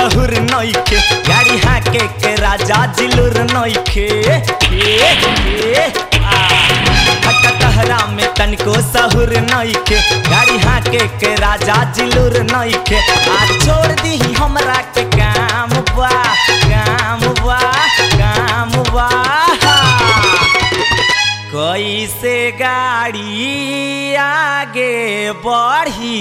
सहूर नइखे गाड़ी हाके के राजा जिलुर नइखे ए, ए, आ। हट तहरा में तनिको सहूर नइखे गाड़ी हाके के राजा जिलुर नइखे आ छोड़ दी हमरा के काम बा काम बा काम बा कैसे गाड़ी आगे बढ़ी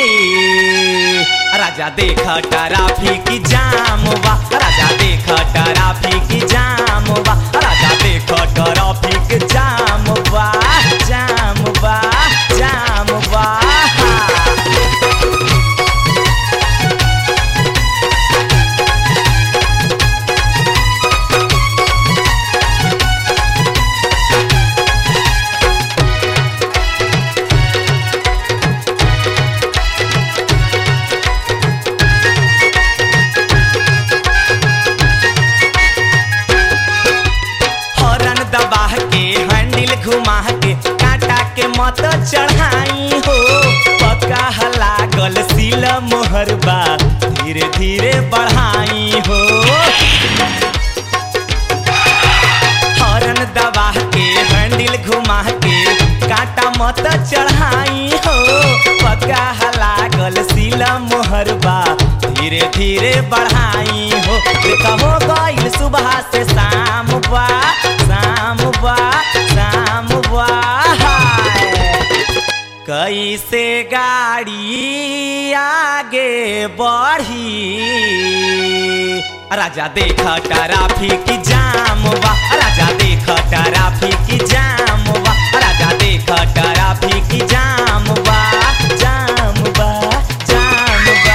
राजा देख ट्रैफिक जाम बा राजा देख ट्रैफिक जाम बा राजा देख ट्रैफिक जाम बा जाम बा जाम बा हॉर्न दबा के हैंडल घुमा के काटा के मत चढ़ाई हो पक्का लागल सिल मोहरबा धीरे धीरे बढ़ाई हो हॉर्न दबा के हैंडल घुमा के काटा मत चढ़ाई हो पक्का लागल सिल मोहरबा धीरे धीरे बढ़ाई हो देखा हो गईल सुबह से शाम बा शाम बा शाम बा कैसे गाड़ी आगे बढ़ी राजा देख ट्रैफिक जाम बा राजा देख ट्रैफिक जाम बा राजा देख ट्रैफिक जाम बा जाम बा जाम बा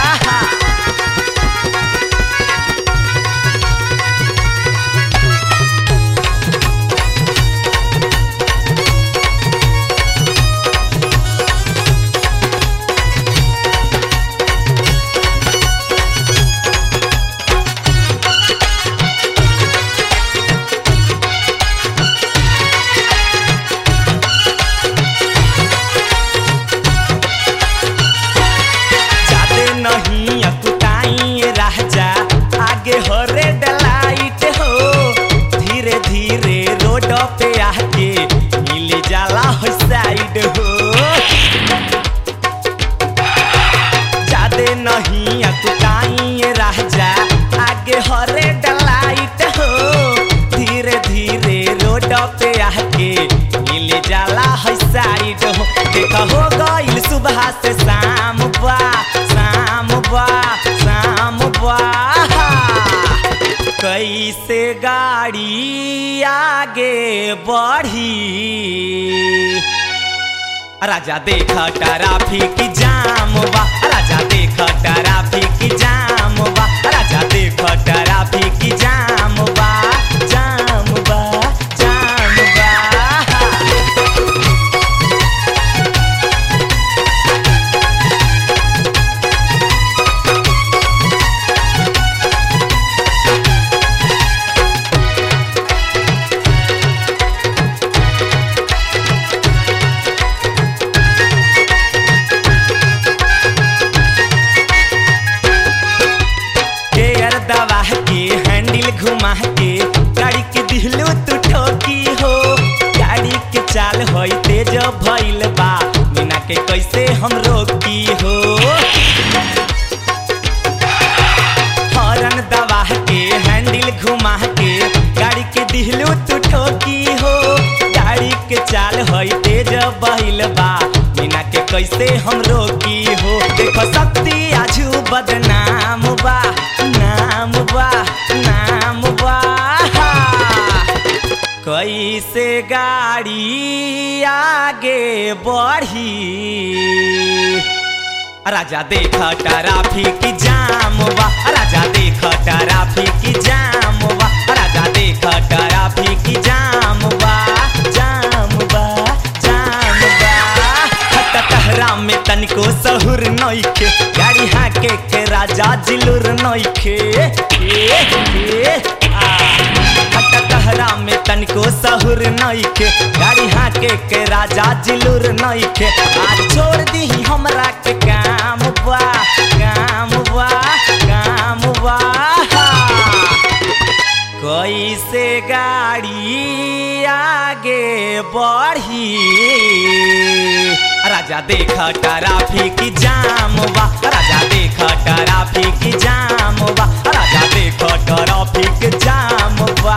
जादे नहीं अकुताई राजा आगे हो रेड लाइट हो धीरे धीरे रोड पे आके मिल जाला हो साइड हो जादे नहीं अकुताई राजा आगे हो रेड लाइट हो धीरे धीरे रोड पे आके मिल जाला है साइड हो देखा हो गईल सुबह से शाम बा शाम बा शाम बा कैसे गाड़ी आगे बढ़ी राजा देख ट्रैफिक जाम बा राजा देख ट्रैफिक जाम बा राजा देख ट्रैफिक जाम बा जाम बा जाम बा गेयर दबा के हैंडल घुमा के गाड़ी के दिहलो तू ठोकी हो गाड़ी के चाल होई तेज भइल बा बिना के कैसे हम रोकी हो हॉर्न दबा के हैंडल घुमा के गाड़ी के दिहलो तू ठोकी हो गाड़ी के चाल होई तेज बहिल बा बिना के कैसे हम रोकी हो देखो शक्ति आजू बदनाम बा नाम बा नाम बा कैसे गाड़ी आगे बढ़ी राजा देख ट्रैफिक जाम बा राजा देख ट्रैफिक जाम बा राजा देख ट्रैफिक जाम बा जाम बा जाम बा हट तहरा में तनिको सहूर नइखे गाड़ी हाके के राजा जिलुर नइखे ए, ए, आ। हट तहरा में तनिको सहूर नइखे गाड़ी हाके के राजा जिलुर नइखे आ छोड़ दी हमरा के काम बा काम बा काम कैसे गाड़ी आगे बढ़ी राजा देख ट्रैफिक जाम बा राजा देख ट्रैफिक जाम बा राजा देख ट्रैफिक जाम बा